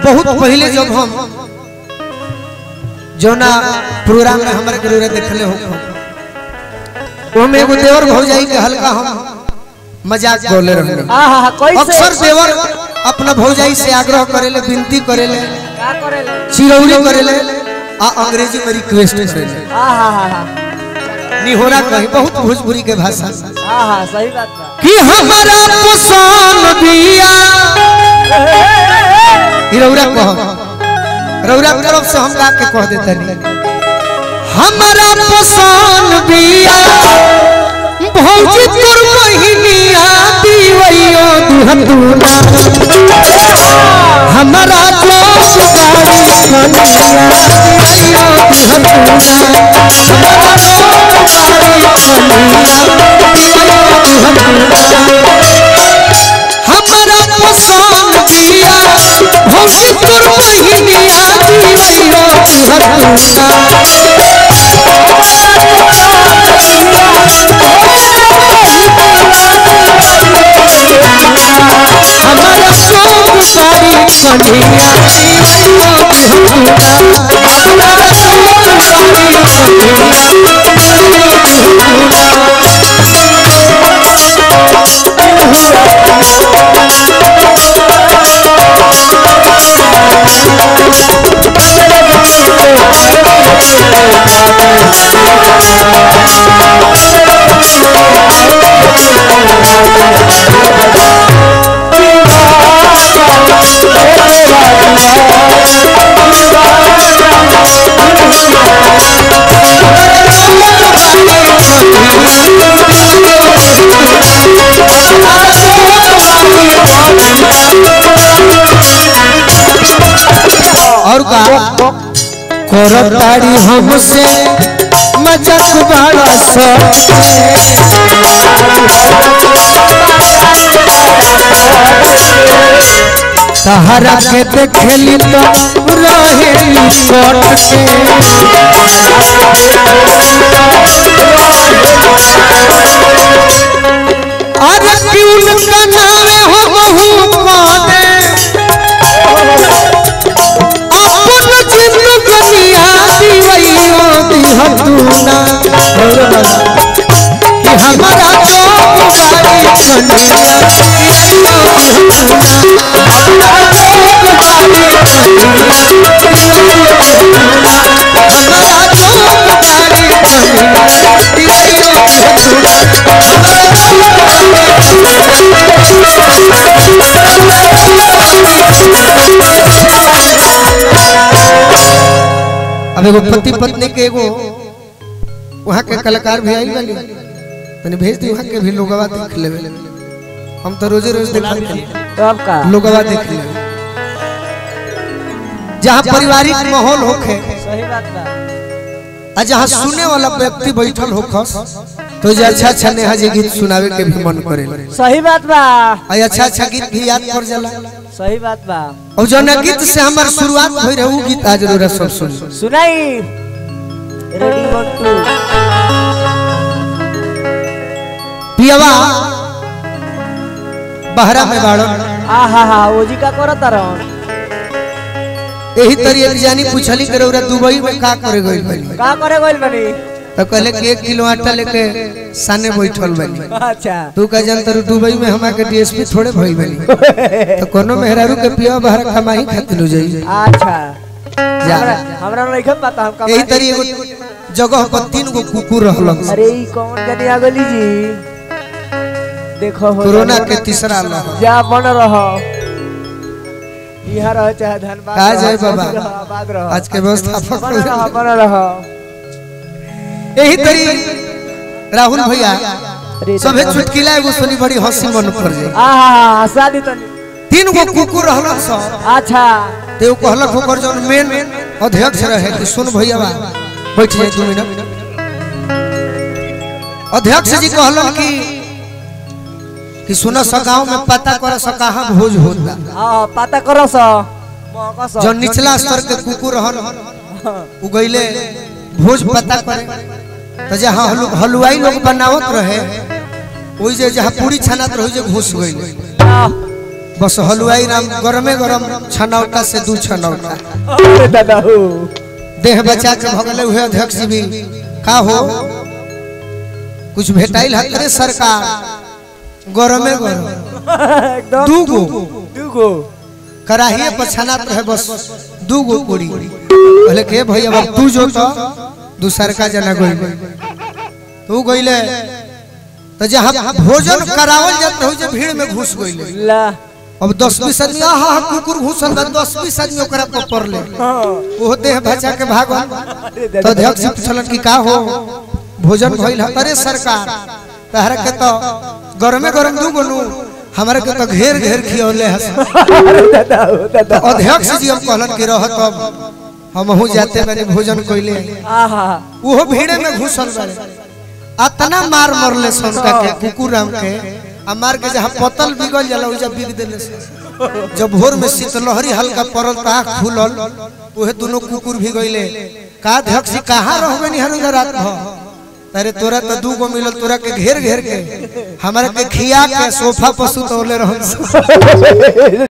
बहुत पहले जब हम जोना प्रोग्राम में हमारे गुरु देखले हो वो में एगो देवर भौजाई के हल्का हम मजाक बोले रहे आहा हा कैसे अक्सर देवर अपना भौजाई से आग्रह करेले विनती करेले का करेले चिरौरी करेले आ अंग्रेजी में रिक्वेस्ट करेले आहा हा हा निहोरा कही बहुत भोजपुरी के भाषा आहा सही बात बा कि हमारा पसंद बिया ई रौरा कह रौरा के तरफ से हम गा के कह देते नहीं हमारा पसंद बिया भौजी तोर बहिनिया दीवैयो दुहतुना हमारा जोश बारी कनिया दीवैयो दुहतुना हमारा जोश बारी कनिया दीवैयो दुहतुना हमारा पसंद बिया भौजी तोर बहिनिया दीवैयो दुहतुना हमारा शौक सारी कन्हैया दीवैया बिहुना हमारा शौक सारी कन्हैया और का करताड़ी हमसे मजाक बड़ा सो तहरा के देखली तो रहेली कट अरे क्यों का नामे हो बहु पाने अपन जिंदगिया दीवैयो दिहतुना कि हमारा चौक बारी कन्हैया दीवैयो दिहतुना हमारा चौक बारी कन्हैया दीवैयो दिहतुना हमारा चौक बारी कन्हैया दीवैयो दिहतुना हमारा चौक अब एगो पति पत्नी के एगो वहाँ के कलाकार भी आई वाली तनी भेज दी वहाँ के भी लोगवा देख लेवे हम तो रोजे रोज देखते हैं तब का लोगवा देख ले जहाँ पारिवारिक माहौल होखे सही बात बा आ जहाँ सुने वाला व्यक्ति बैठल होखस तो जे अच्छा अच्छा नेहा जी गीत सुनावे के भी मन करे सही बात बा आ अच्छा अच्छा गीत भी याद कर जाला सही बात बा और जौन गीत से हमार शुरुआत होई रहे उ गीत आज रोरा सब सुन सुनाई रेडी वन टू पियवा बहरा में बाड़न आहा हा ओजी का करत रहन यही तरी एक जानी पूछली के रौरा दुबई में का करे गइल बानी का करे गइल बनी तो कहले कि एक किलो आटा लेके साने बैठल बानी अच्छा तू का जान तरु दुबई में हमा के डीएसपी थोड़े भइल बानी तो कोनो मेहरारू के पिया बहरा कमाई खातिर हो जाई अच्छा जा हमरा हमरा नहीं पता हम कब यही तरी एगो जगह पर तीन गो कुकुर रहलन अरे ई कौन जनी आ गली जी देखो हो कोरोना जाने के वाला। तीसरा लहर जा बन रहो यहाँ रहो चाहे धनबाद का रहो, जाए मौसी बाबा? रहो, आबाद रहो आज के व्यवस्थापक बन रहो बन रहो यही तरी राहुल भैया अरे सभे चुटकिला एगो सुनी बड़ी हंसी मन पर जाए आहा शादी तो तीन गो कुकुर रहलन सब अच्छा ते उ कहलक ओकर जौन मेन अध्यक्ष रहे कि सुन भैया बा बैठ जाए दू मिनट अध्यक्ष जी कहलन कि कि सुन स गांव में पता कर स कहां भोज होत बा हाँ पता करो सो मौका सो जो निचला स्तर के कुकुर रहन उ गइले भोज पता करे तो जहाँ हलु, हलवाई लोग बनावत रहे ओइ जे जहाँ पूरी छानत रहे ओइ जे घुस गइले हाँ, बस हलवाई राम गरमे गरम छनौटा से दू छनौटा अरे दादा हो देह बचा के भगले हुए अध्यक्ष जी भी का हो कुछ भेटाइल है अरे सरकार गरमे गरम एकदम दू गो दूगो कराहिए पर छनात रहे बस दू गो पूरी कहले के भैया अब तू जो तो दूसर का जना गइल तू गइले तो जहाँ भोजन करावल जात हो जे भीड़ में घुस गइले ला अब दस बीस आदमी आहा हा कुकुर घुसल बा दस बीस आदमी ओकरा पर पड़ले हाँ वो देह बचा के भागल अरे तो दादा अध्यक्ष जी पूछलन कि का हो भोजन भइल है अरे सरकार तहरा के तो गरमे गरम दू गोनू हमरा के तो घेर घेर खियौले हस अरे दादा हो दादा अध्यक्ष जी हम कहलन कि रहत अब हमहू जाते बानी भोजन कइले आहा उहो भीड़े में घुसल बारे अतना मार मरले संका के कुकुर राम के आ मार के जहाँ पतल बिगल जाला उजा बिग देले से जब भोर में शीतलहरी हल्का पड़ल त आँख खुलल उहे दोनों कुकुर भी गइले का अध्यक्ष जी कहाँ रहबे निहर उधर रात भर अरे तोरा तो दू गो मिलल तोरा के घेर घेर के हमारा के खिया के सोफा पर सुतौले रहन